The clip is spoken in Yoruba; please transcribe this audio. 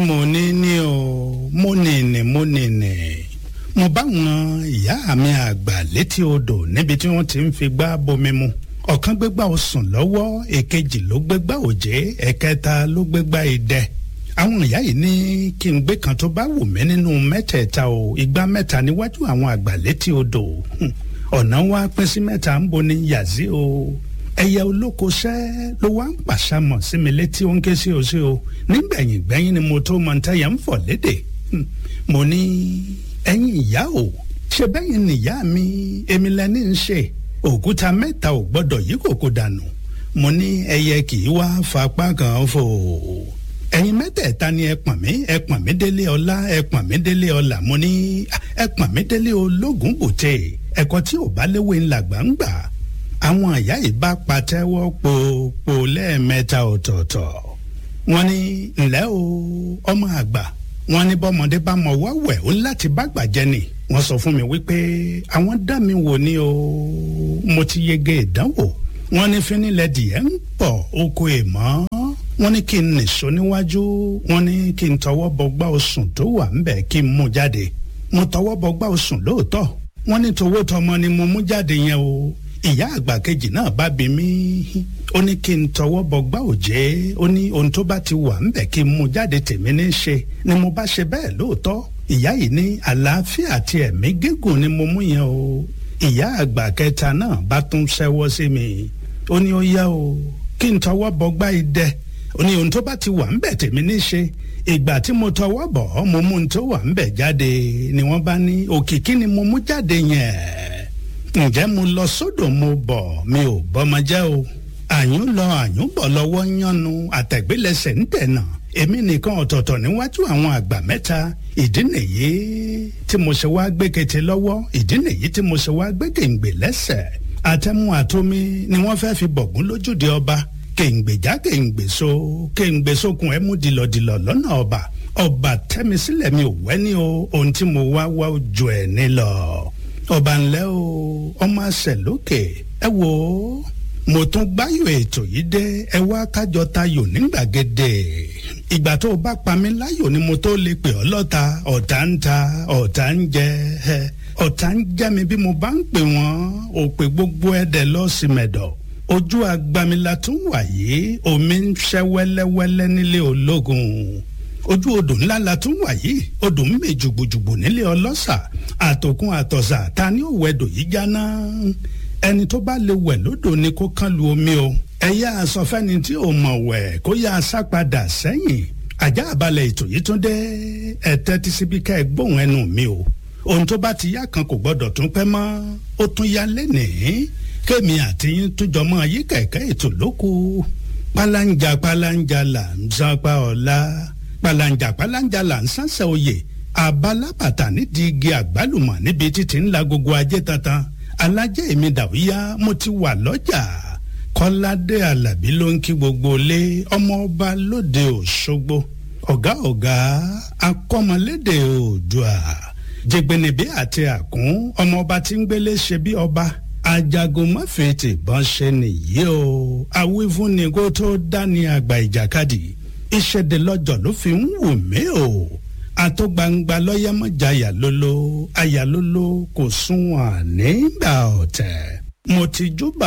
mo ní ní o mo nìní mo nìní mo bá wọn ìyá mi àgbà létí odò níbi tí wọ́n ti ń fi gbá bomi mu ọ̀kan gbégbá osùn lọ́wọ́ èkejì ló gbégbá òjé ẹ̀kẹta ló gbégbá idẹ àwọn ìyá yìí ní kí n gbé kan tó bá wù mí nínú mẹ́tẹ̀ẹ̀ta o igbá mẹ́ta níwájú àwọn àgbà létí odò ọ̀nà wa pín sí mẹ́ta ń bo ní yàzí o ẹyẹ olóko ṣẹ́ ló wá ń pàṣàmọ̀ sí mi létí ó ń ké sí o sí o nígbẹ̀yìn gbẹ́yìn ni mo tó mọ ntẹ́yẹ ń fọ̀ lédè mo ní ẹ̀yin ìyá o ṣe bẹ́yìn nìyá mi èmi lẹ́ni ń ṣe òkúta mẹ́ta ò gbọ́dọ̀ yí kòkó dànù mo ní ẹyẹ kì í wá fapá kan fò ẹ̀yin mẹ́tẹ̀ẹ̀ta ni ẹ pọ̀n mí ẹ pọ̀n mí délé ọlá ẹ pọ̀n mí délé ọlà mo ní ẹ pọ̀n mí délé ológun bòtè ẹ̀kọ́ tí ò bá léwé ńlá gbàǹgbà àwọn àyà yìí bá patẹ́wọ́ pòpò lẹ́ẹ̀mẹ́ta ọ̀tọ̀ọ̀tọ̀ wọ́n ní ǹlẹ́ o ọmọ àgbà wọ́n ní bọ́mọdé bá mọ wáwẹ̀ ó láti bá gbàjẹ́ ni wọ́n sọ fún mi wípé àwọn dá mi wò ní o mo ti yege ìdánwò wọ́n ní fínilẹ̀ dìé ń pọ̀ oko èèmọ́ wọ́n ní kí n nìṣó níwájú wọ́n ní kí n tọwọ́ bọgbá osùn tó wà ń bẹ̀ kí n mú jáde mo tọwọ́ bọgbá osùn lóòótọ́ wọ́n ní towó tọmọ ni mo mú jáde yẹn o ìyá àgbà kejì náà bá bi mí ó ní kí n tọwọ́ bọgbá òjé ó ní ohun tó bá ti wà ń bẹ̀ kí n mú jáde tèmi ní ṣe ni mo bá ṣe bẹ́ẹ̀ lóòótọ́ ìyá yìí ní àlàáfíà àti ẹ̀mí gígùn ni mo mú yẹn o ìyá àgbà kẹta náà bá tún ṣẹ́wọ́ sí mi ó ní ó yá o kí n tọwọ́ bọgbá idẹ ó ní ohun tó bá ti wà ń bẹ̀ tèmi ní ṣe ìgbà tí mo tọwọ́ bọ̀ ọ́ mo mú ohun tó wà ń bẹ̀ jáde ni wọ́n bá ní òkìkí ni mo mú jáde yẹn ǹjẹ́ mo lọ sódò mo bọ̀ mi ò bọ́mọ jẹ́ o àyùn lọ àyùn bọ̀ lọ́wọ́ yánu àtẹ̀gbélẹsẹ̀ ń tẹ̀nà èmi nìkan ọ̀tọ̀ọ̀tọ̀ níwájú àwọn àgbà mẹ́ta ìdí nìyí tí mo ṣe wá gbé kété lọ́wọ́ ìdí nìyí tí mo ṣe wá gbé kèǹgbè lẹ́sẹ̀ àtẹ̀mú àtomi ni wọ́n fẹ́ fi bọ̀gún lójúde ọba kèǹgbèjá kèǹgbè so kèǹgbè sókun ẹ̀ mú dìlọ̀dìlọ̀ lọ́nà ọba ọba tẹ́mi sílẹ̀ mi ò wẹ́ ní o ohun tí mo wá wá ju ẹ̀ ní lọ ọba ńlẹ́ o ọmọ àṣẹ lókè ẹ wò ó mo tún gbáyò ètò yìí dé ẹ wá kájọ tayò ní gbàgede ìgbà tó o bá pa mí láyò ni mo tó lè pè ọ́ lọ́ta ọ̀tá ń ta ọ̀tá ń jẹ ẹ ọ̀tá ń jẹ́ mi bí mo bá ń pè wọ́n ò pè gbogbo ẹ̀dẹ̀ lọ́sìmẹ̀dọ̀ ojú agbamila tún wà yìí omi ń ṣẹ́ wẹ́lẹ́wẹ́lẹ́ nílé ológun ojú odò ńlá la tún wà yìí odò ń mè jùgbùjùgbù nílé ọlọ́sà àtòkùn àtọ̀sà ta ni ó wẹ̀dò yìí jáná ẹni tó bá lè wẹ̀ lódò ni kó kán lu omi o ẹ̀yà àsọfẹ́ni tí ò mọ̀ wẹ̀ kó yá a sá padà sẹ́yìn ajá àbálẹ̀ ètò yìí tún dé ẹ̀tẹ́ tí síbi ká ẹ gbóhùn ẹnu mi o ohun tó bá ti yá kan kò gbọ́dọ̀ tún pẹ́ mọ́ ó tún yá lénìí kémi àti yín túnjọ mọ́ ayé kẹ̀kẹ́ ètò lóko pálánjà pálánjà là ń sápá ọ̀la pàlàǹjà pàlàǹjà là ń sánsẹ̀ oyè àbálábàtà nídìí igi àgbálùmọ̀ níbi títí ńlá gbogbo ajé tantan alájẹ́ èmi dàwíyá mo ti wà lọ́jà kọ́ládé alábí ló ń kí gbogbo ilé ọmọ ọba lóde òṣogbo ọ̀gá ọ̀gá akọ́mọlédè oòdùà jẹgbẹnibí àti àkún ọmọ ọba tí ń gbélé ṣe bí ọba ajagun mọ́fẹ̀ẹ́tì bọ́n ṣe nìyí o awífúnni kó tó dání àgbà ìjàkadì ìṣẹ̀dẹ̀ lọ́jọ́ ló fi ń wù mí o àtọ́gbangba lọ́yàmọ̀jáyà lólo àyà lólo kò sunwọ̀n nígbà ọ̀tẹ̀ mo ti júbà